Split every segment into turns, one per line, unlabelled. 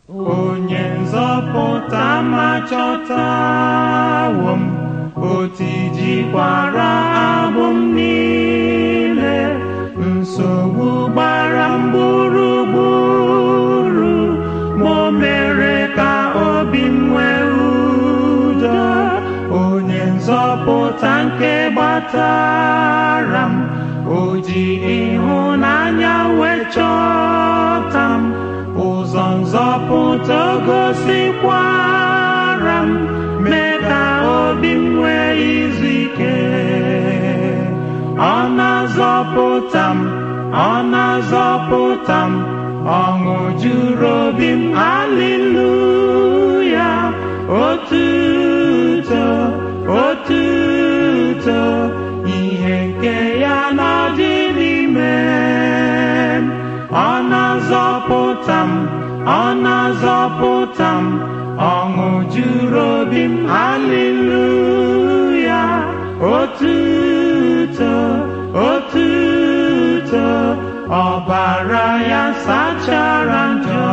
onye nzọpụta ma chọtawo m otu jikwara abụ m niile nsogbu gbara m gburugburu ma o mere ka obi m nwee udo onye nzọpụta nke gbatara m o ji ịhụnanya wee chọta m ụzọ nzọpụta o gosikwara m mee ka obi m nwee izu ike ọ na-azọpụta m ọ na-azọpụta m ọṅụ juru obi m haleluya otuto otuto ihe nke ya na-adị n'ime m ọ na-azọpụta m ọ na-azọpụta m ọṅụ juru obi m haleluya otuto otuto ọbara ya sachara njọ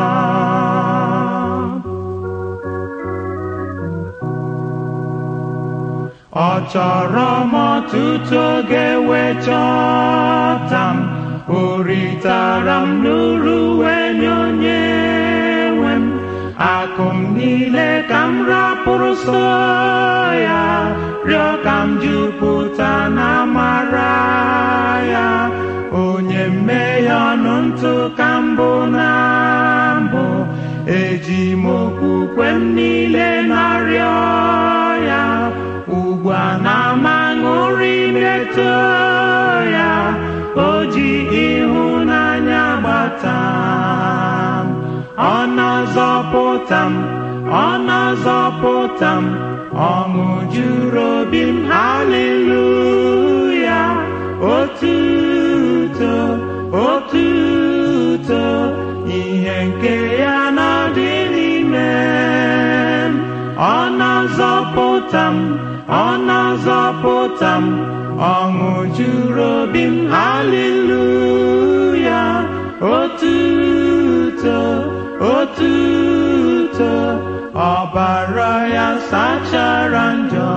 ọ chọrọ m ọtụtụ oge wee chọta m o ritara m n'uru wee nye onye nwe m akụ m niile ka m rapụrụ so ya rịọ ka m jupụta na amara ya onye mmehie ọnụ ntụ ka mbụ na mbụ eji m okwukwe m niile na-arịọ ya ugbu a na-ama ṅụrị na-eto ya o ji ịhụnanya gbata m ọ na-azọpụta m ọ na-azọpụta m ọṅụ juru obi m haleluya otuto otuto ihe nke ya na-adị n'ime m ọ na-azọpụta m ọ na-azọpụta m ọṅụ juru obi m haleluya otuto otuto ọbara ya sachara njọ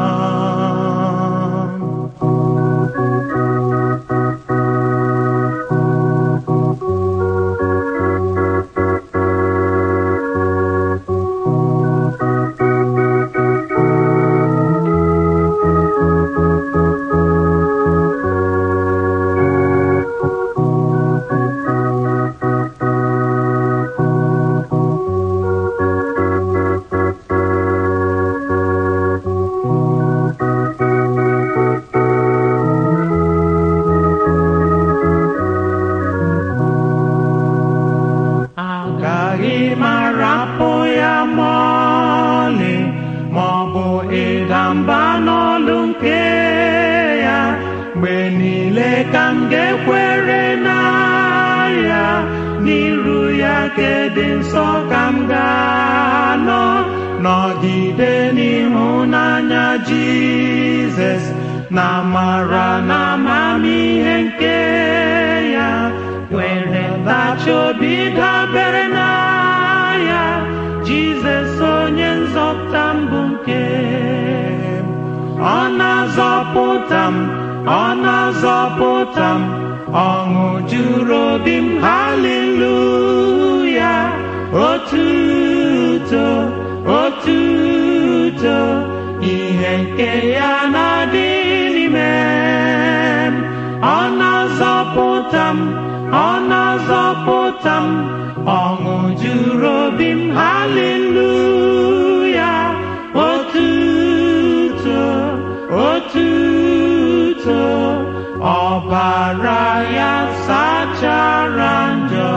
agaghị m arapụ ya ma ọlị ma ọ bụ ịda mba n'ọlụ nke ya mgbe niile ka m ga-ekwere na ya n'iru ya kedị nsọ ka m ga-anọ nọgide n'ịhụnanya Jizọs na amara na amamihe nke ya were tachi obi dabere na ya Jizọs onye nzọpụta mbụ nke m. ọ na-azọpụta m ọ na-azọpụta m ọṅụ juru obi m haleluya otuto otuto ihe nke ya na-adị n'ime m ọ na-azọpụta m ọ na-azọpụta m ọṅụ juru obi m haleluya otuto otuto ọbara ya sachara njọ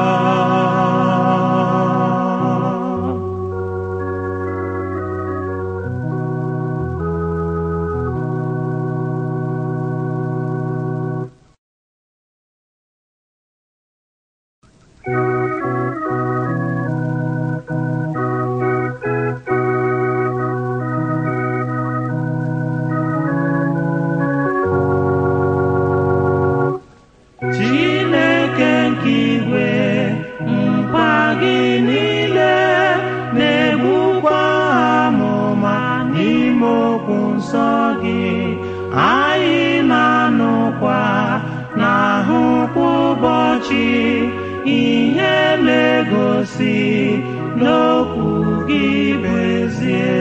ụbọchị ihe na-egosi n'okwu gị bụ ezie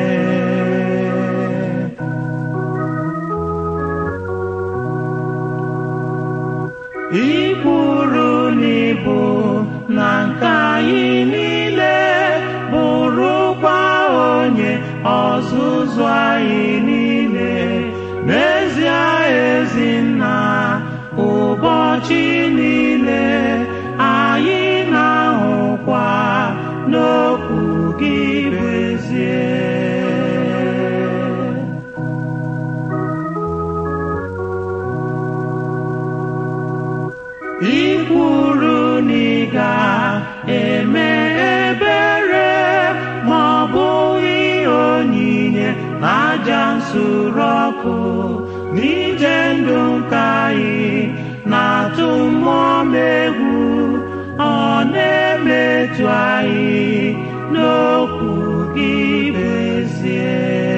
ikwuru n'ibu na nke anyị niile bụrụkwa onye ọzụzụ anyị niile n'ezie ezinna ụbọchị niile anyị na-ahụkwa n'okwu gị bụ ezie ikwuru na ị ga-eme ebere ma ọ bụghị onyinye na aja nsure ọkụ n'ije ndụ nke anyị na-atụ mmụọ m egwu ọ na-emetụ anyị n'okwu gị bụ ezie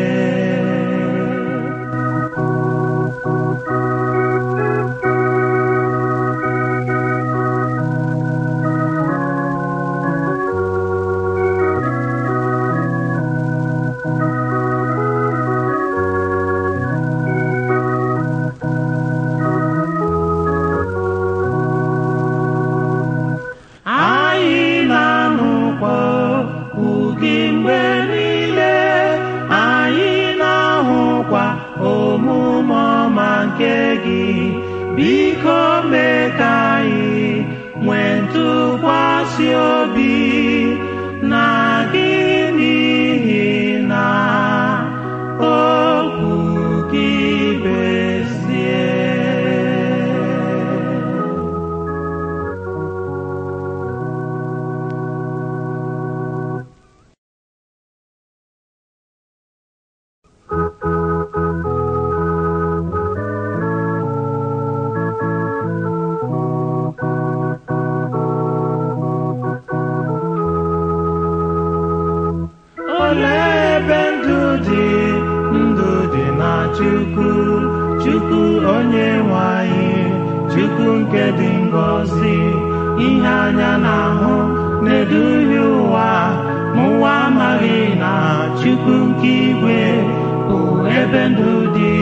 anyị na-anụkwa okwu gị mgbe niile anyị na-ahụkwa omume ọma nke gị biko mee ka anyị nwee ntụkwasị obi na gị n'ihi na okwu gị bụ ezie olee ebe ndụ dị ndụ dị na chukwu chukwu onye nwe anyị chukwu nke dị ngọzi ihe anya na-ahụ na-eduhie ụwa ma ụwa amaghị na chukwu nke igwe bụ ebe ndụ dị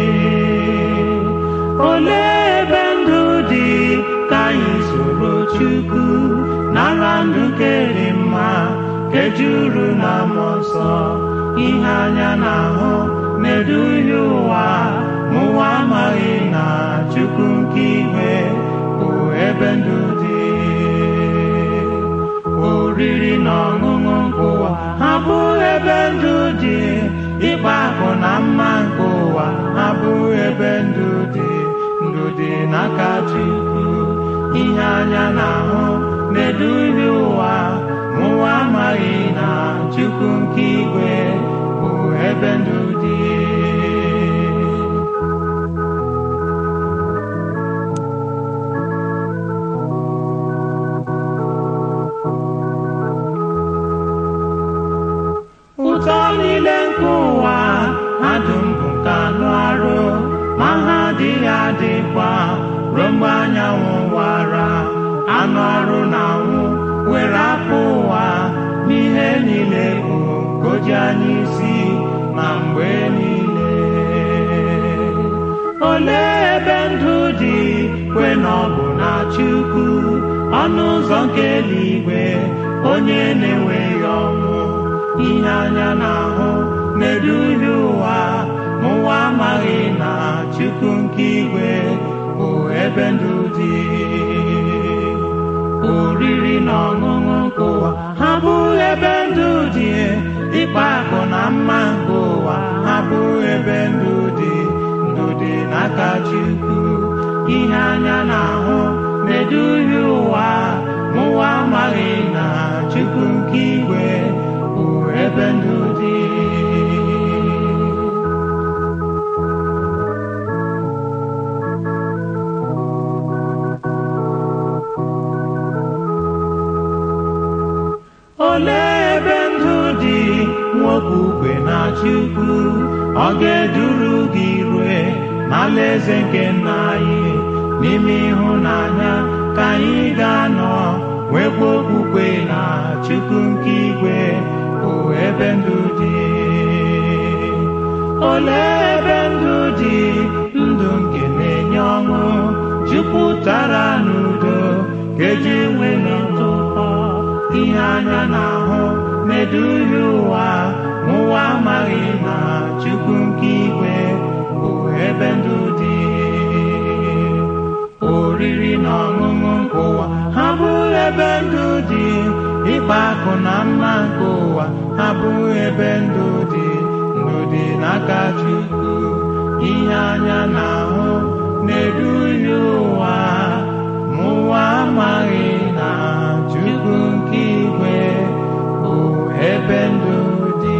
olee ebe ndụ dị ka anyị soro chukwu nara ndụ nke dị mma nke juru na mmụọ nsọ ihe anya na-ahụ na-eduhie ụwa ma ụwa amaghị na chukwu nke igwe bụ ebe ndụ dị oriri na ọṅụṅụ nke ụwa ha bụ ebe ndụ dị ịkpa akụ na mma nke ụwa ha bụ ebe ndụ dị ndụ dị n'aka chukwu ihe anya na-ahụ na-eduhie ụwa ma ụwa amaghị na chukwu nke igwe bụ ebe ndụ dị ụtọ niile nke ụwa ha dum bụ nke anụ arụ ma ha adịghị adịkwa ruo mgbe anyanwụ wara anụ arụ na-anwụ were afọ ụwa n'ihe niile bụ nke o ji anya isi na mgbe niile olee ebe ndụ dị kwe na ọ bụ na chukwu ọnụ ụzọ nke eluigwe onye na-enweghị ọnwụ ihe anya na-ahụ na-eduhie ụwa ma ụwa amaghị na chukwu nke igwe bụ ebe ndụ dị oriri na ọṅụṅụ nke ụwa ha bụ ebe ndụ dị ịkpa akụ na mma nke ụwa ha bụ ebe ndụ dị ndụ dị n'aka chukwu ihe anya na-ahụ na-eduhie ụwa ma ụwa amaghị na chukwu nke igwe bụ ebe ndụ dị olee ebe ndụ dị nwoke ukwe na chukwu ọ ga-eduru gị rue n'alaeze nke nna anyị n'ime ịhụnanya ka ka anyị ga-anọ nwekwa okwukwe na Chukwu nke igwe bụ ebe ndụ dị olee ebe ndụ dị ndụ nke na-enye ọṅụ jupụtara n'udo kedu enweghị ntụpọ ihe anya na-ahụ na-eduhie ụwa ma ụwa amaghị na Chukwu nke igwe bụ ebe ndụ dị oriri na ọṅụṅụ nke ụwa ha bụ ebe ndụ dị ịkpa akụ na mma nke ụwa ha bụ ebe ndụ dị ndụ dị n'aka Chukwu ihe anya na-ahụ na-eduhie ụwa ma ụwa amaghị na Chukwu nke igwe bụ ebe ndụ dị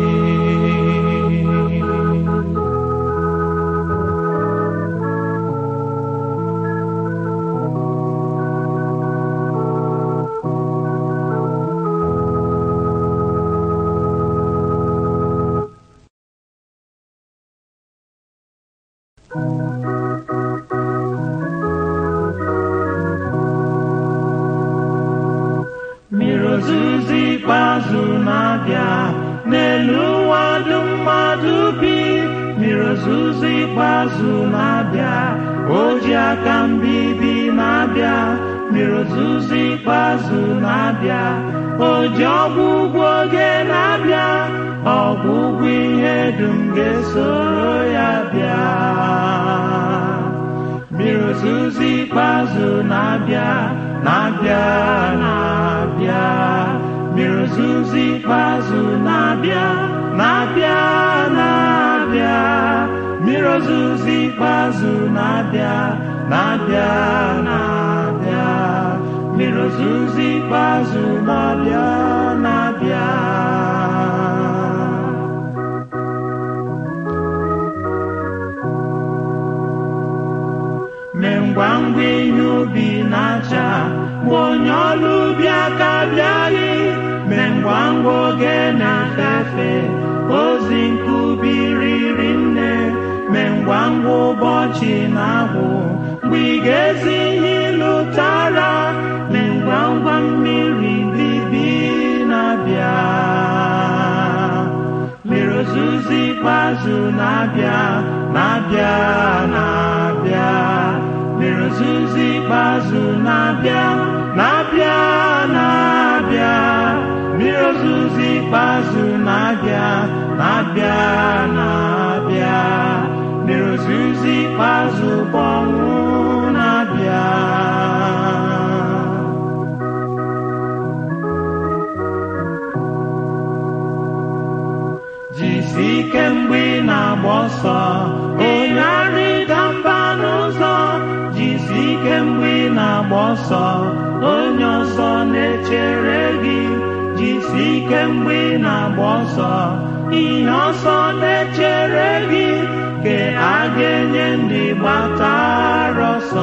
mmiri ozuzo ikpeazụ na-abịa n'elu ụwa dum mmadụ bi mmiri ozuzo ikpeazụ na-abịa oji aka mbibi na-abịa mmiri ozuzo ikpeazụ na-abịa oji ọgwụgwụ oge na-abịa ọgwụgwụ ihe dum ga-esoro ya bịa mmiri ozuzo ikpeazụ na-abịa na-abịa na-abịa mmiri ozuzo ikpeazụ na-abịa na-abịa na-abịa mmiri ozuzo ikpeazụ na-abịa na-abịa na-abịa mmiri ozuzo ikpeazụ na-abịa na-abịa mee ngwa ngwa ihe ubi na-acha mgbe onye ọrụ ubi aka bịaghị mee ngwa ngwa oge na-efe efe ozi nke ubi riri nne mee ngwa ngwa ụbọchị na-agwụ mgbe ị ga-ezi ihe ịlụtara mee ngwa ngwa mmiri bibi na-abịa mmiri ozuzo ikpeazụ na-abịa na-abịa na-abịa mmiri ozuzo ikpeazụ na-abịa na-abịa na-abịa mmiri ozuzo ikpeazụ na-abịa na-abịa na-abịa mmiri ozuzo ikpeazụ bụ ọnwụ na-abịa jisi ike mgbe ị na-agba ọsọ onye arịda mba n'ụzọ jisi ike mgbe ị na-agba ọsọ onye ọsọ na-echere gị jisi ike mgbe ị na-agba ọsọ ihe ọsọ na-echere gị ka a ga-enye ndị gbatara ọsọ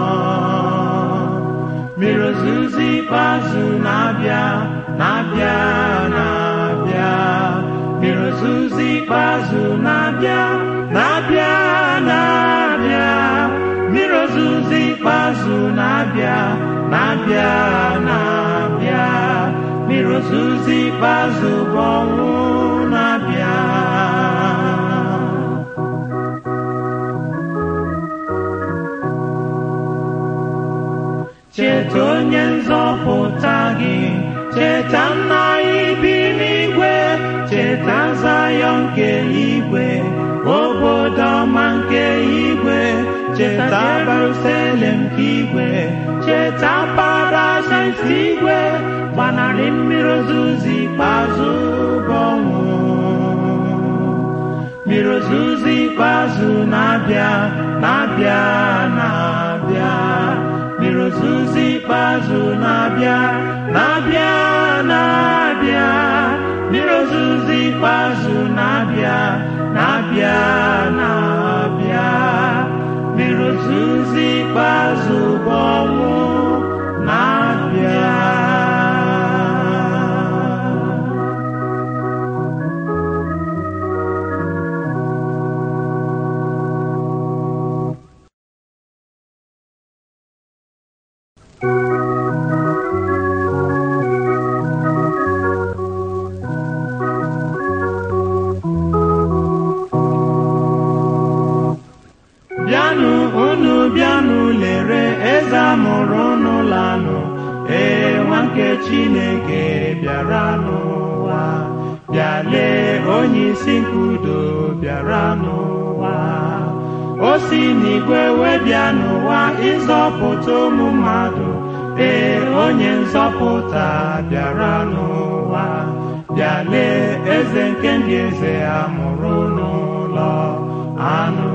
mmiri ozuzo ikpeazụ na-abịa na-abịa na-abịa mmiri ozuzo ikpeazụ na-abịa na-abịa na-abịa mmiri ozuzo ikpeazụ na-abịa na-abịa na-abịa mmiri ozuzo ikpeazụ bụ ọnwụ na-abịa cheta onye nzọpụta gị cheta nna anyị bi n'igwe cheta Zayọn nke igwe obodo ọma nke igwe cheta Jerusalem nke igwe cheta paradaịs igwe gbanarị mmiri ozuzo ikpeazụ bụ ọnwụ mmiri ozuzo ikpeazụ na-abịa na-abịa na-abịa mmiri ozuzo ikpeazụ na-abịa na-abịa na-abịa mmiri ozuzo ikpeazụ na-abịa na-abịa na-abịa mmiri ozuzo ikpeazụ bụ ọnwụ na-abịa Chineke bịara n'ụwa bịa lee onye isi nke udo bịara n'ụwa o si n'igwe wee bịa n'ụwa ịzọpụta ụmụ mmadụ ee onye nzọpụta bịara n'ụwa bịa lee eze nke ndị eze a mụrụ n'ụlọ anụ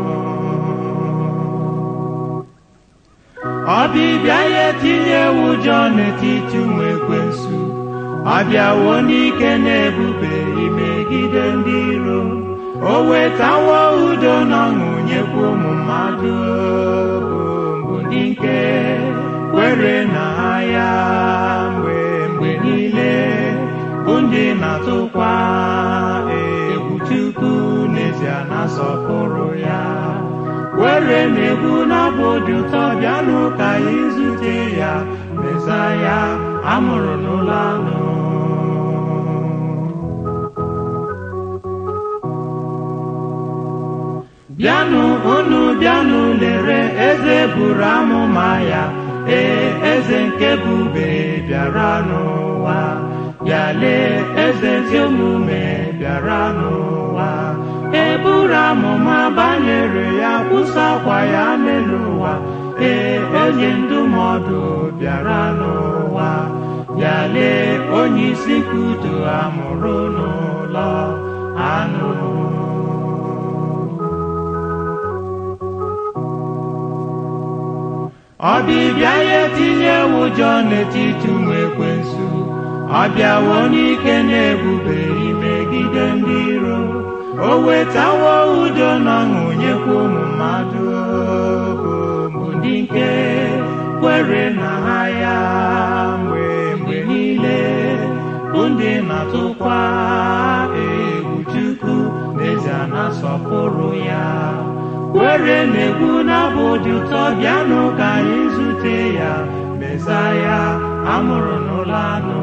ọbịbịa ya etinye ụjọ n'etiti ụmụ ekwensu ọbịawo n'ike na ebube imegide ndị iro o wetawo udo na ọṅụ nyekwa ụmụ mmadụ bụ ndị nke kwere na ya mgbe mgbe niile bụ ndị na-atụkwa egwu Chukwu n'ezie na-asọpụrụ ya were na-egwu n'abụ dị ụtọ bịanụ ka anyị zute ya Mesaya amụrụ n'ụlọ anụ bịanụ unu bịanụ lere eze buru amụma ya ee eze nke bube bịara n'ụwa bịa lee eze ezi omume bịara n'ụwa eburu amụma banyere ya kwụsakwa ya n'elu ụwa ee onye ndụmọdụ bịara n'ụwa bịa lee onye isi kudo amụrụ n'ụlọ anụ ọbịbịa ya etinye ụjọ n'etiti ụmụ ekwensu ọ bịawo n'ike na ebube imegide ndị iro o wetawo udo na ọṅụ nyekwa ụmụ mmadụ bụ ndị nke kwere na ha ya mgbe mgbe niile bụ ndị na-atụkwa egwu Chukwu n'ezie na-asọpụrụ ya were na-egwu n'abụ dị ụtọ bịanụ ka anyị zute ya Mesaya amụrụ n'ụlọ anụ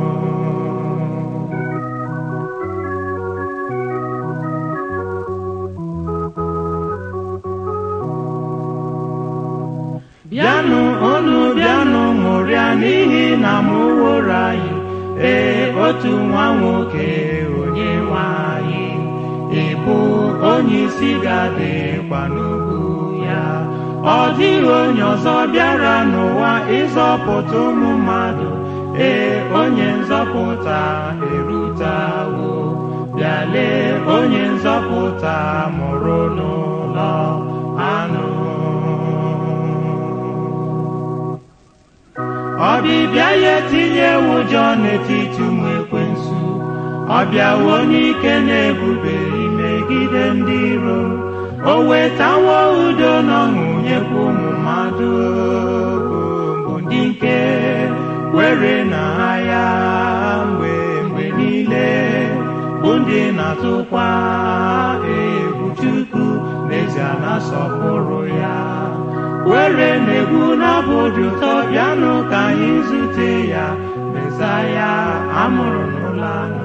bịanụ unu bịanụ ṅụrịa n'ihi na m woro anyị ee otu nwa nwoke onye nwe anyị ịbụ onye isi ga-adịkwa n'ugwu ya ọ dịghị onye ọzọ bịara n'ụwa ịzọpụta ụmụ mmadụ ee onye nzọpụta erutawo bịa lee onye nzọpụta mụrụ n'ụlọ anụ ọbịbịa ya etinye ụjọ n'etiti ụmụ ekwensu ọ bịawo n'ike na ebube imegide ndị iro o wetawo udo na ọṅụ nyekwa ụmụ mmadụ bụ ndị nke kwere na ya mgbe mgbe niile bụ ndị na-atụkwa egwu Chukwu n'ezie na-asọpụrụ ya were na-egwu n'abụ dị ụtọ bịanụ ka anyị zute ya Mesaya amụrụ n'ụlọ anụ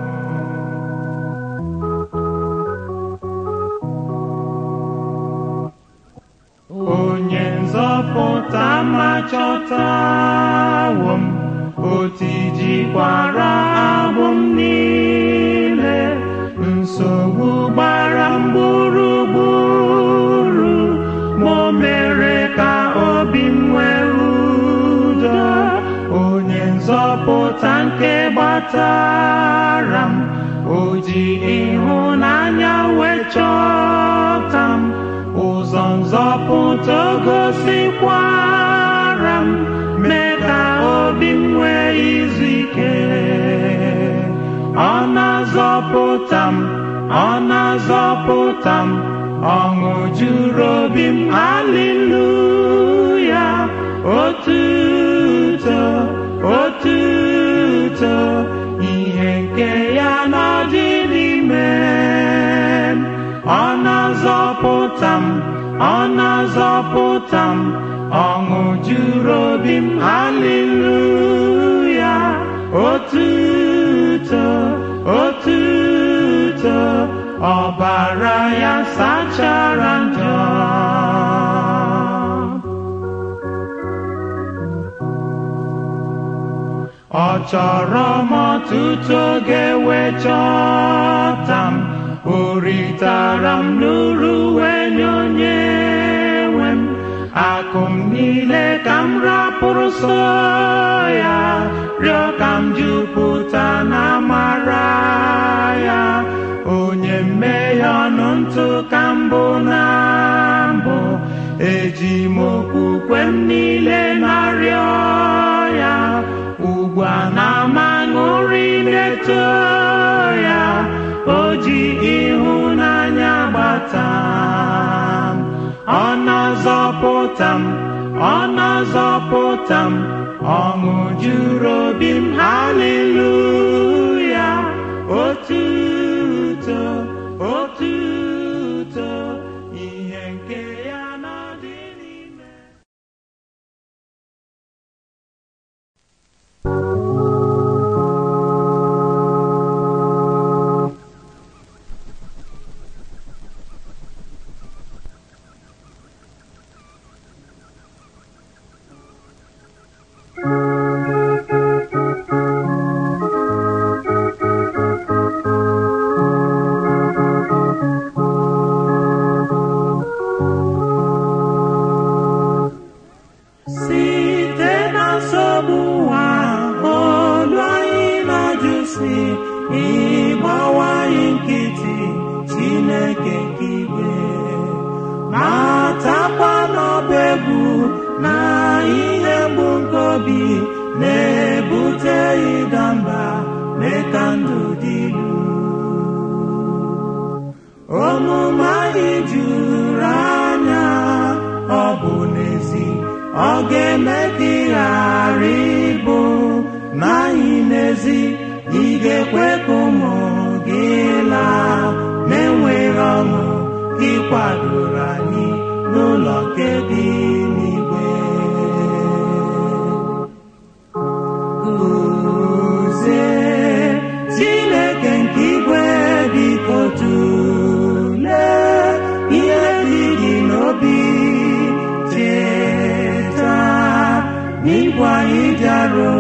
onye nzọpụta ma chọtawo m otijikwara agbụ m niile nsogbu gbara m gburugburu ma o mere ka obi m nwee udo onye nzọpụta nke gbatara m o ji ịhụnanya wee chọta m ụzọ nzọpụta gosikwara m mee ka obi m nwee izu ike ọ na-azọpụta m ọ na-azọpụta m ọṅụ juru obi m haleluya otuto otuto ihe nke ya n'ọdị n'ime m ọ na-azọpụta m ọ na-azọpụta m ọṅụ juru obi m haleluya otuto otuto ọbara ya sachara njọ chọrọ m ọtụtụ oge wee chọta m o ritara m n'uru wee nye onye nwe m akụ m niile ka m rapụrụ so ya rịọ ka m jupụta na amara ya onye mmehie ọnụ ntụ ka mbụ na mbụ eji m okwukwe m niile na-arịọ ya ugbu a na-amaṅụrị na-eto ya o ji ịhụnanya gbata m ọ na-azọpụta m ọ na-azọpụta m ọṅụ juru obi m haleluya otuto otuto ihe nke ya na-adị n'ime site na nsogbu ụwa olu anyị na-ajụsi ịgbawa anyị nkịtị chineke nke igwe matakwa n'ọba egwu na ihe mgbu nke obi na-ebute ịda mba mee ka ndụ dị ilu omume anyị juru anya ọ bụ n'ezi ọ ga-eme ka ị ghara ịbụ na anyị n'ezi ị ga-ekwe ka ụmụ gị laa na-enweghị ọṅụ ị kwadoro anyị n'ụlọ nke dị n'igwe Guzie Chineke nke igwe biko tụlee ihe dị gị n'obi cheta n'igwe anyị bịarụ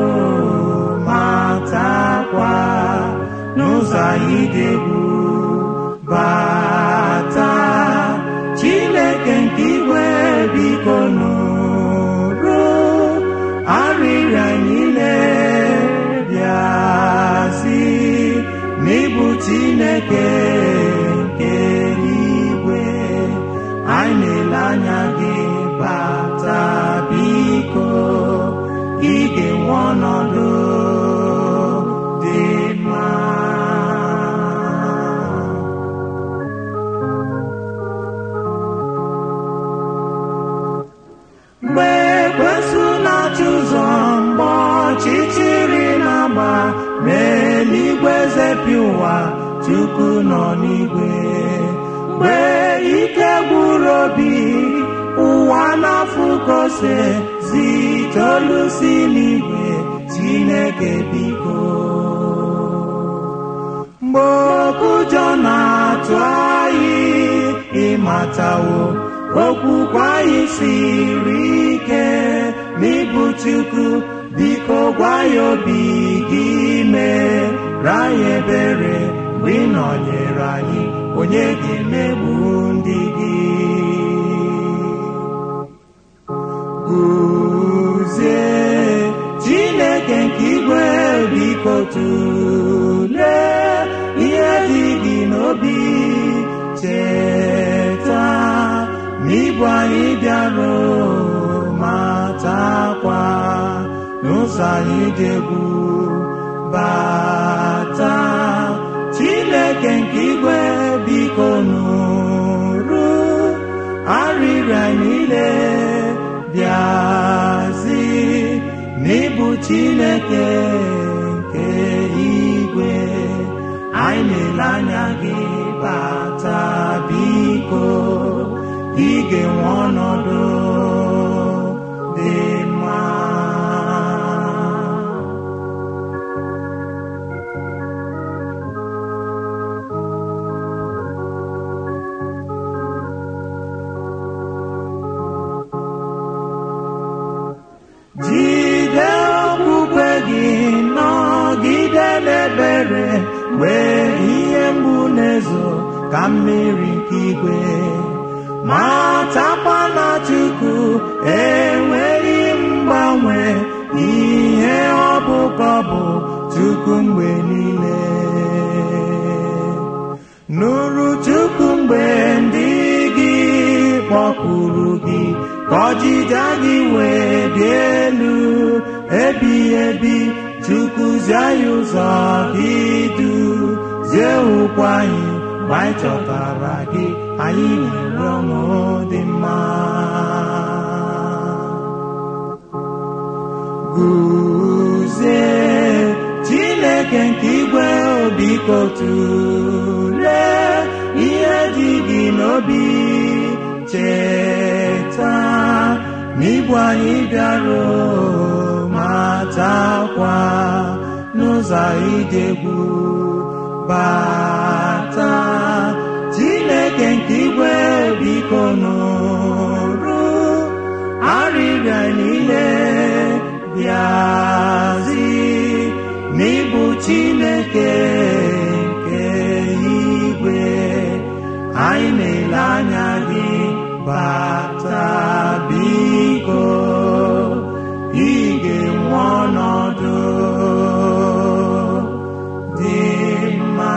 matakwa n'ụzọ anyị dị egwu bata Chineke nke igwe biko nụrụ arịrịa niile bịazi n'ịbụ Chineke nke igwe anyị na-ele anya gị bata biko ị ga-enwe ọnọdụ dị mma mgbe ekwesị na-achụ ụzọ mgbe ọchịchịrị na-agba ma eluigwe zepị ụwa chukwu nọ n'igwe mgbe ike gwụrụ obi ụwa na-afụkose zitolu si n'igwe chineke biko mgbe okụjọ na-atụ anyị ịmatawo okwukwe anyị siri ike n'ịbụ Chukwu biko gwa ya obi gị mee ra ya ebere mgbe ị nọnyere anyị onye ga-emegbu ndị gị guzie Chineke nke igwe biko tụlee ihe dị gị n'obi cheta n'ịbụ anyị bịarụ matakwa n'ụzọ anyị dị egwu bata Chineke nke igwe biko nụrụ arịrịa niile bịazi n'ịbụ Chineke nke igwe anyị na-ele anya gị bata biko ị ga-enwe ọnọdụ dị mma jide okwukwe gị nọ ebere mgbe ihe mgbu na-ezo ka mmiri nke igwe matakwa na Chukwu enweghị mgbanwe ihe ọ bụ ka ọ bụ Chukwu mgbe niile nụrụ Chukwu mgbe ndị gị kpọkuru gị ka ọjịja gị wee dị elu ebighị ebi Chukwu zie ya ụzọ gị du zie ụkwụ anyị mgbe anyị chọtara gị anyị nwere ọṅụ dị mma guzie Chineke nke igwe biko tụlee ihe dị gị n'obi cheta n'igbu anyị bịara matakwa n'ụzọ ije egwu bata Chineke nke igwe biko nụrụ arịrịa niile bịazi n'ịbụ Chineke nke igwe anyị na-ele anya gị bata biko ị ga-enwe ọnọdụ dị mma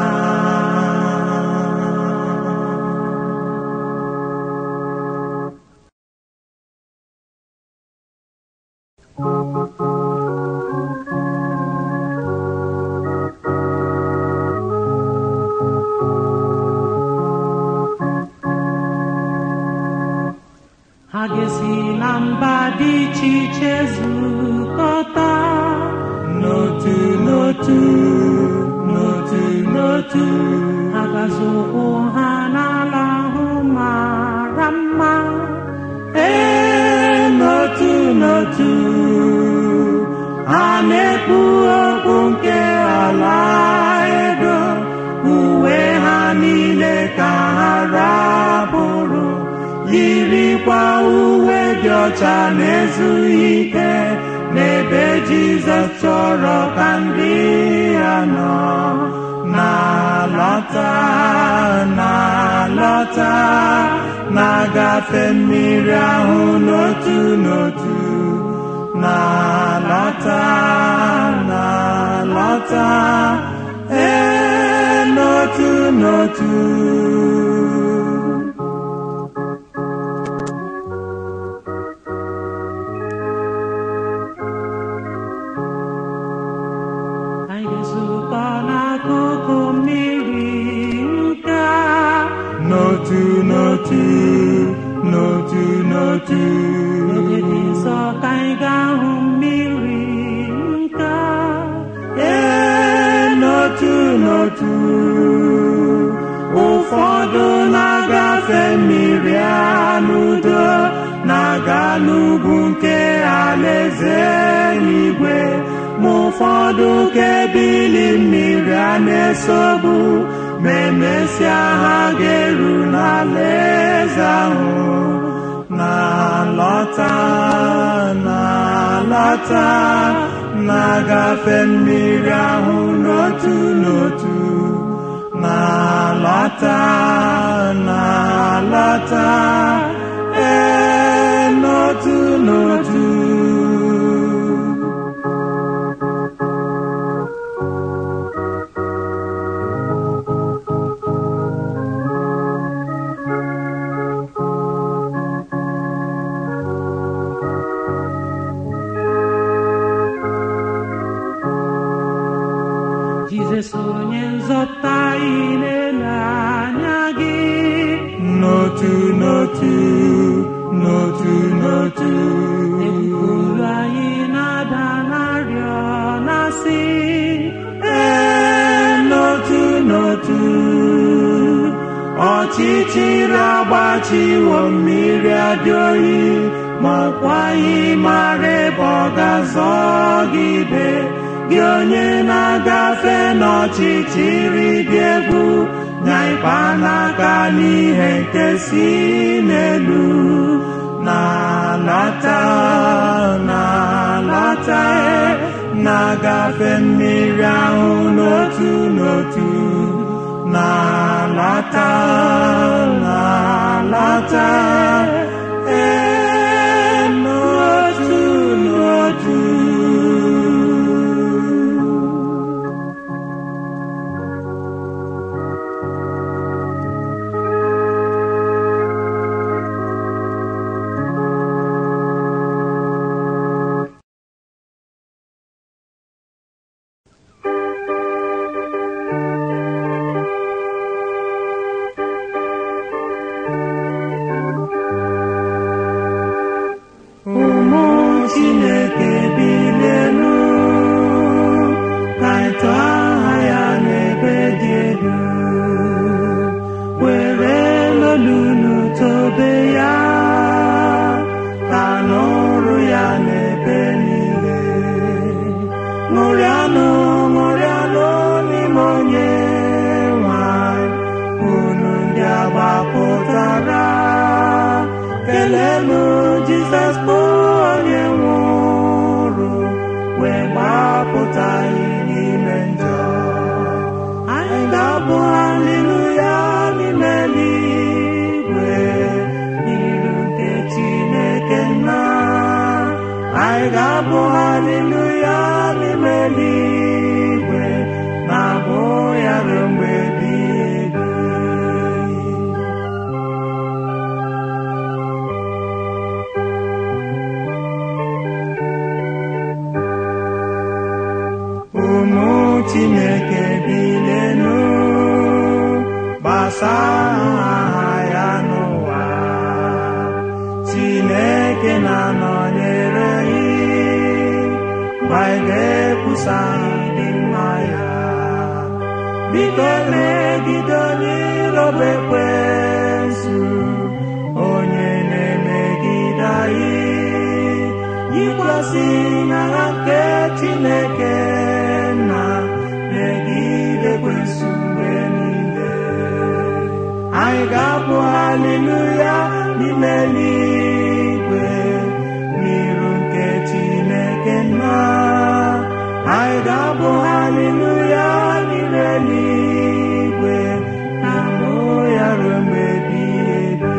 ha ga-esi na mba dị iche iche zukọta
n'otu n'otu n'otu n'otu
ha ga-azụkwụ ha n'ala ahụ mara mma
ee n'otu n'otu ha na-ekwu okwu nke ala edo uwe ha niile ka ha rapụrụ yirikwa uwe dị ọcha na-ezughị ike n'ebe Jizọs chọrọ ka ndị ya nọ na-alọta na-alọta na-agafe mmiri ahụ n'otu n'otu na-alọta na-alọta ee n'otu n'otu
anyị ga-ezukọ n'akụkụ mmiri nke a.
n'otu n'otu n'otu n'otu
N'oge dị nsọ ka anyị ga-ahụ mmiri nke a.
ee n'otu n'otu ụfọdụ na-agafe mmiri a n'udo na-aga n'ugwu nke alaeze eluigwe ma ụfọdụ ka ebili mmiri a na-esogbu ma emesịa ha ga-eru n'alaeze ahụ na-alọta na-alọta na-agafe mmiri ahụ n'otu n'otu na-alọta na-alọta ee n'otu n'otu
Jizọs onye nzọpụta anyị na-ele anya gị
n'otu n'otu n'otu n'otu
ekwuru anyị na-ada n'arịọ na-asị
ee n'otu n'otu ọchịchịrị agbachiwo mmiri adị oyi ma ọkwaghị mara ebe ọ ga-azọgide gị onye na-agafe n'ọchịchịrị dị egwu nya ịkpa n'aka n'ihe nke si n'elu na-alọta na-alọta na-agafe mmiri ahụ n'otu n'otu na-alata na-alata ee n'otu n'otu ụmụ chineke bilenu ka anyị tụọ aha ya n'ebe dị elu were lolunu tobe ya ka n'ụrụ ya n'ebe niile ṅụrịanụ ṅụrịanụ n'ime onye nwanyị unu ndị agbapụtara kelenu jizọs bụ onye nwụrụ wee gbapụta anyị n'ime njọ anyị ga-abụ haleluya n'ime eluigwe n'iru nke chineke nna anyị ga-abụ haleluya n'ime eluigwe na-abụ ya ruo mgbe ebighị ebi ụmụ chineke bilenu gbasaa aha ya n'ụwa chineke na-anọnyere anyị mgbe anyị ga-ekwusa ịdị mma ya biko megide onye iroba ekwensu onye na-emegide anyị yikwasị n'agha nke chineke na megide ekwensu mgbe niile anyị ga-abụ haleluya n'ime eluigwe n'iru nke chineke nna anyị ga-abụ haleluya n'ime eluigwe na mbụ ya ruo mgbe ebighị ebi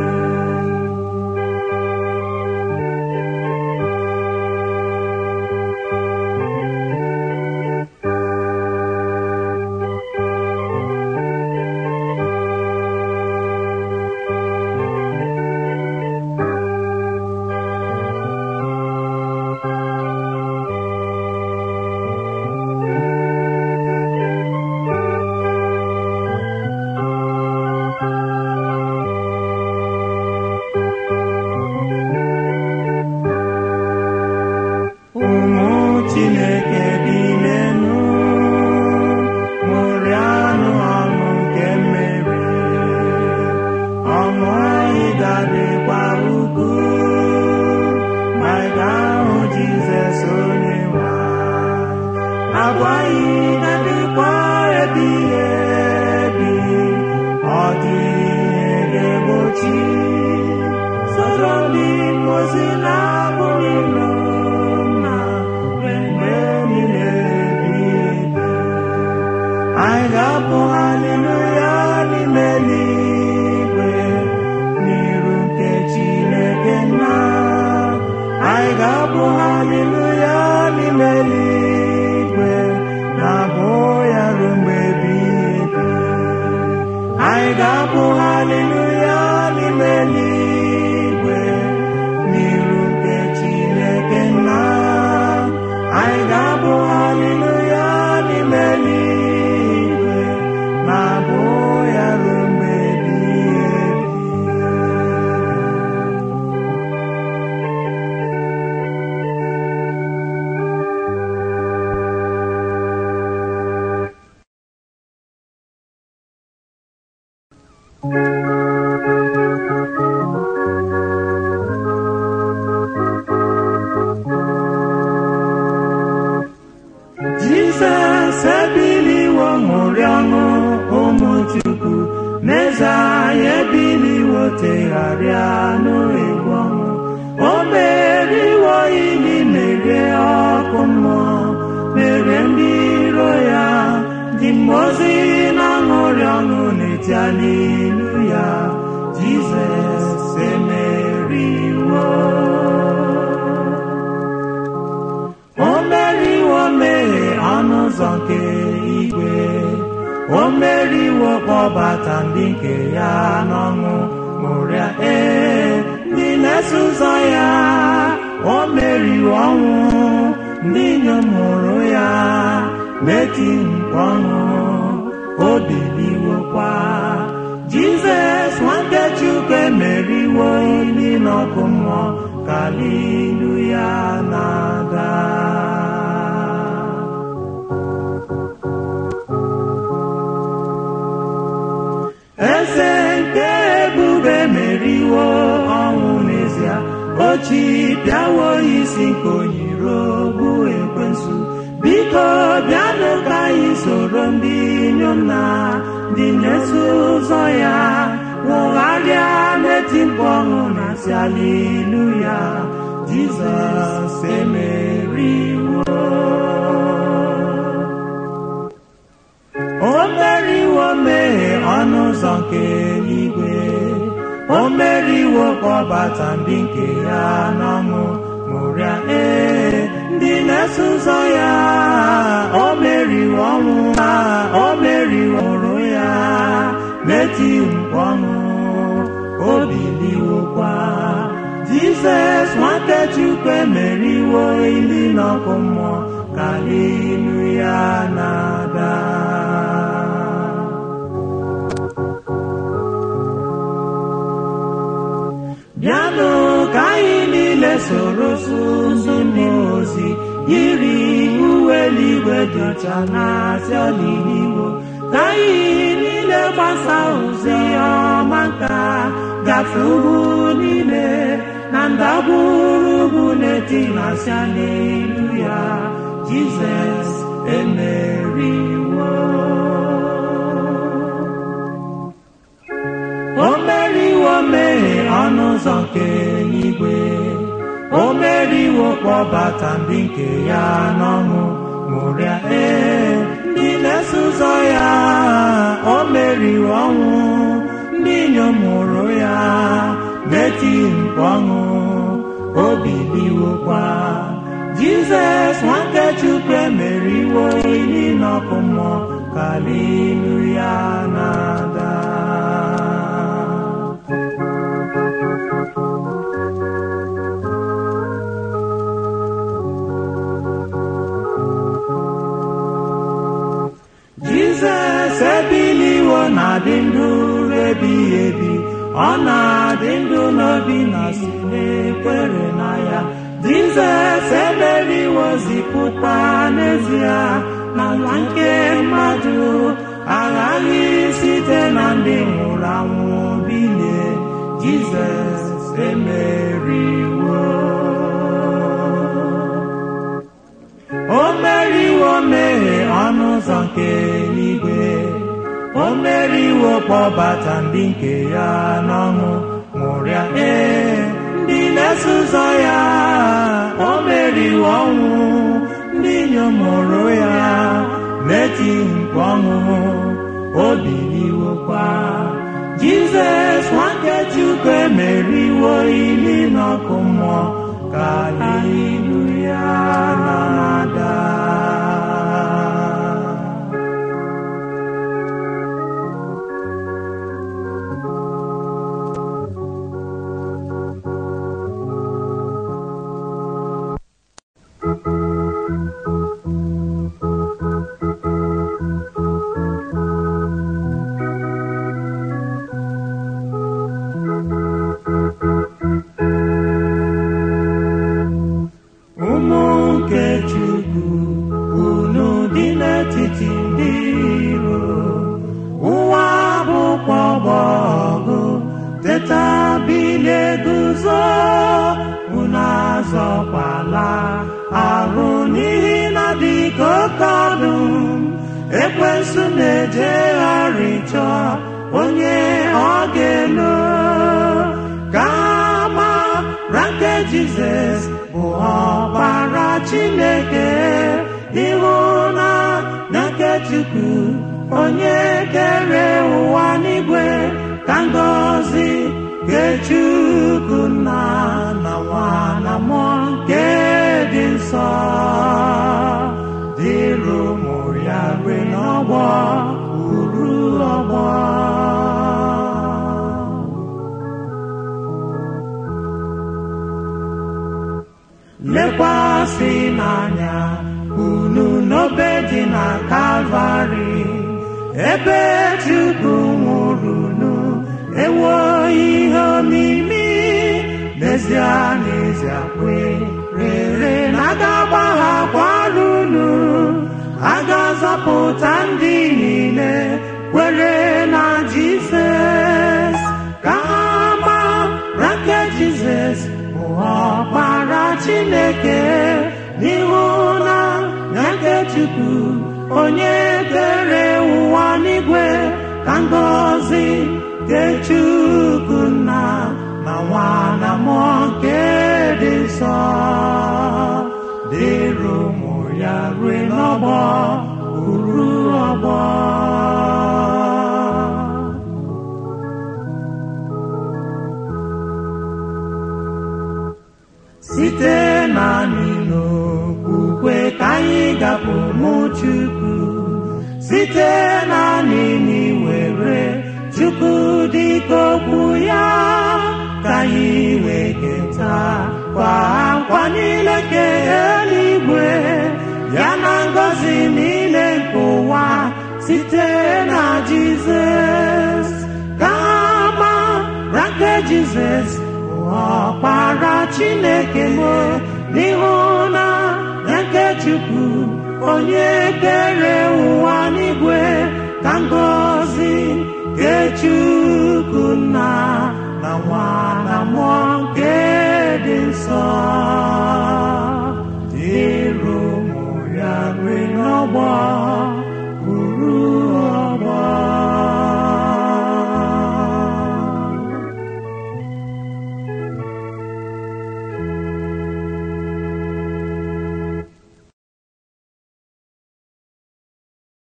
ụmụ chineke bilenu ṅụrịanụ ọṅụ nke mmeri ọṅụ anyị ga-adịkwa ukwu ma anyị ga-ahụ jizọs onye nwa agwa anyị ga-adịkwa ebighị ebi ọ dịghị ihe ga-egbochi soro ndị mozi na-abụ n'ilo na mgbe niile ebighị ebi anyị ga-abụ haleluya n'ime eluigwe n'iru nke chineke nna anyị ga-abụ haleluya n'ime eluigwe na-abụ ya ruo mgbe ebighị ebi anyị ga-abụ haleluya n'ime eluigwe n'iru nke chineke nna anyị ga-abụ haleluya n'ime eluigwe na-abụ ya ruo mgbe ebighị ebi Jizọs ebiliwo ṅụrị ọṅụ ụmụ Chukwu n'eze anyị ebiliwo tegharịa n'egwu ọṅụ o meriwo ili merie ọkụ mmụọ merie ndị iro ya ndị mmụọ ozi iti aliluya jizọs emeriwo o meriwo mmehie ọnụ ụzọ nke igwe o meriwo kpọbata ndị nke ya n'ọṅụ ṅụrịa ee ndị na-eso ụzọ ya o meriwo ọnwụ ndị inyom hụrụ ya meti mkpu ọṅụ o biliwokwa jizọs nwanne chukwu emeriwo ili n'ọkụ mmụọ ka aliluya na-ada eze nke ebube meriwo ọnwụ n'ezie ochi bịawo isi nke onyiro bụ ekwensu biko bịanụ ka anyị soro ndị inyom na ndị na-eso ụzọ ya nwụgharịa n'eti mkpu ọṅụ na si aliluya jizọs emeriwo o meriwo mmehie ọnụ ụzọ nke eluigwe o meriwo kpọbata ndị nke ya n'ọṅụ ṅụrịa ee ndị na-eso ụzọ ya o meriwo ọnwụ ha o meriwo ụrụ ya meti mkpu ọṅụ o biliwokwa jizọs nwata chukwu emeriwo ili n'ọkụ mmụọ ka ilu ya na-ada bịanụ ka anyị niile soro ndị mmụọ ozi yiri uwe eluigwe dị ọcha na-asị ọdịnihu ka anyị niile gbasa ozi ọma nka gafe ugwu niile na ndagwurugwu na-eti na-asị aleluya jizọs emeriwo o meriwo mmehie ọnụ ụzọ nke igwe o meriwo kpọbata ndị nke ya n'ọṅụ ṅụrịa ee ndị na-eso ụzọ ya o meriwo ọnwụ ndị inyom hụrụ ya meti mkpu ọṅụ o biliwokwa jizọs nwanne chukwu emeriwo ili n'ọkụ mmụọ ka aliluya na-ada jizọs ebiliwo na-adị ndụ ebighị ebi ọ na-adị ndụ n'obi na si na-ekwere na ya jizọs emeriwo zipụta n'ezie na nwa nke mmadụ aghaghị site na ndị nwụrụ anwụ bilie jizọs emeriwo o meriwo mmehie ọnụ ụzọ nke eluigwe o meriwo kpọbata ndị nke ya n'ọṅụ ṅụrịa ee ndị na-eso ụzọ ya o meriwo ọnwụ ndị inyom hụrụ ya meti mkpu ọṅụ o biliwokwa jizọs nwanne chukwu emeriwo ili n'ọkụ mmụọ ka aliluya na-ada ụmụ nke chukwu unu dị n'etiti ndị iro ụwa bụkwa ọgbọ ọgụ teta bilie guzo unu azọkwala arụ n'ihi na dịka oke ọdụm ekwensu na-ejegharị chọọ onye ọ ga-elo ka mara nke jizọs bụ ọkpara chineke ịhụ na na nke chukwu onye kere ụwa n'igwe ka ngọzi nke Chukwu nna na nwa na mmụọ nke dị nsọ dịrị ụmụ ya rue n'ọgbọ uru ọgbọ lekwasị n'anya unu n'obe dị na kalvarị ebe Chukwu nwụrụ unu ewo ihe omimi n'ezie n'ezie kwe rere na aga agbaghakwara unu a ga-azọpụta ndị niile kwere na Jizọs ka ha mara nke Jizọs bụ ọkpara Chineke n'ihu na ya nke Chukwu onye kere ụwa n'igwe ka ngọzi nke Chukwu nna na nwa na mmụọ nke dị nsọ dịrị ụmụ ya rue n'ọgbọ uru ọgbọ site naanị n'okwukwe ka anyị gapụ mụ Chukwu site naanị n'iwere Chukwu dịka okwu ya ka anyị wee keta kwa nkwa niile nke eluigwe ya na ngọzi niile nke ụwa site na Jizọs ka mara nke Jizọs bụ ọkpara Chineke m n'ihu na ya nke Chukwu onye kere ụwa